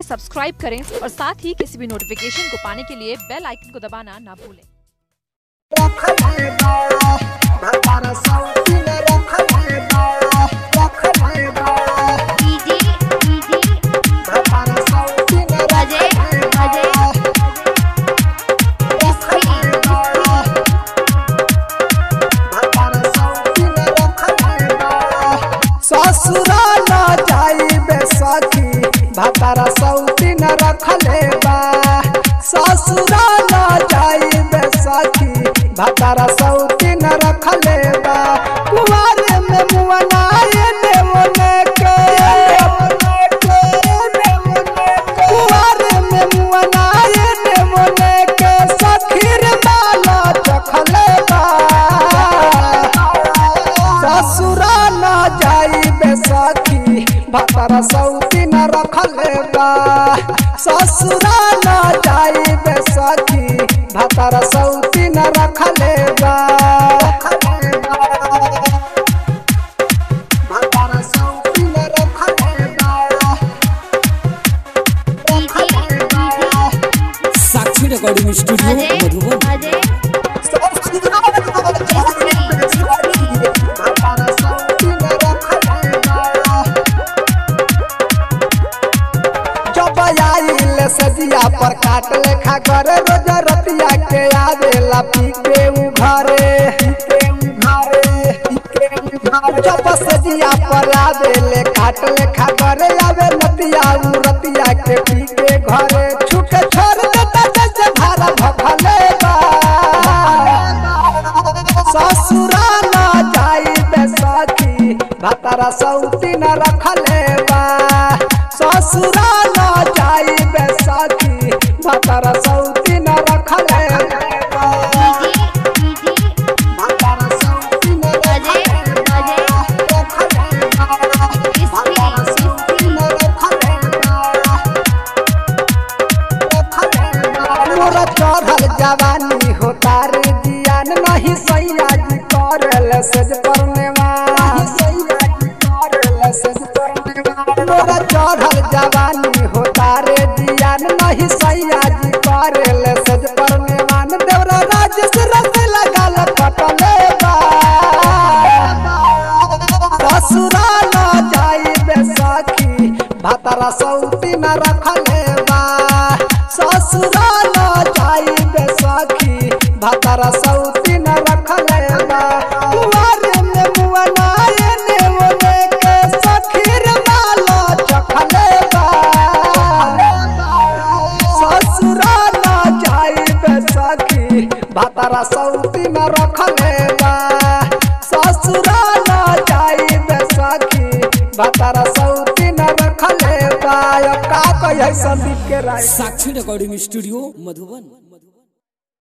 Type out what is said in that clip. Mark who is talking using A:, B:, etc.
A: subscribe करें और साथ ही किसी भी नोटिफिकेशन को पाने के लिए बेल आइकन को दबाना ना भूलें
B: डीजे डीजे अजय अजय
C: ससुरा न जाइबे सखी भतारा सौती न रखले बा ससुरा न जाइबे सखी भतारा सौती न रखले बा कुवारे में मुअनाए देवने के कुवारे में मुअनाए देवने के सखीर बाला चखले बा ससुरा न जाइबे सखी भतारा सौती न रखले बा ससुरा न जाइबे सखी भतारा सौती न रखले बा भतारा सौती न रखले बा
D: साक्षी रिकॉर्डिंग स्टूडियो
B: अजय
D: मधुबन
B: अजय
C: जब आइल सजिया पर काट लेखा करे रोज रतिया के आवेला पी के उ घरे जब सजिया पर आवेले काट लेखा करे आवे नतिया उ रतिया के पी के घरे छुटे छोड़ देता जैसे भारा भखले बा ससुरा न जाइबे सखी भतारा सौती न रखले बा ससुरा न जाइबे सखी भतारा सौती न रखले बा
B: डीजे डीजे
C: भतारा सौती न
B: अजय अजय
C: रखले बा भतारा सौती न रखले बा मोरा चढ़ल जवानी हो तारे जियान नहीं सैया जी करल सज परनेवा मोरा चढ़ल जवानी हो तारे जियान नहीं सैया जी करल सज परनेवान देवरा राजेश रस लगाल पटले बा ससुरा न जाइबे सखी भतारा सौती न रखले बा ससुरा न जाइबे सखी भतारा सौती न रखले बा कुवारे में मुअनाए नेवने के सखीर माला चखले बा ससुरा न जाइबे सखी भतारा सौती न रखले बा ससुरा न जाइबे सखी भतारा सौती न रखले बा का कहिए संदीप के राय
D: साक्षी रिकॉर्डिंग स्टूडियो मधुबन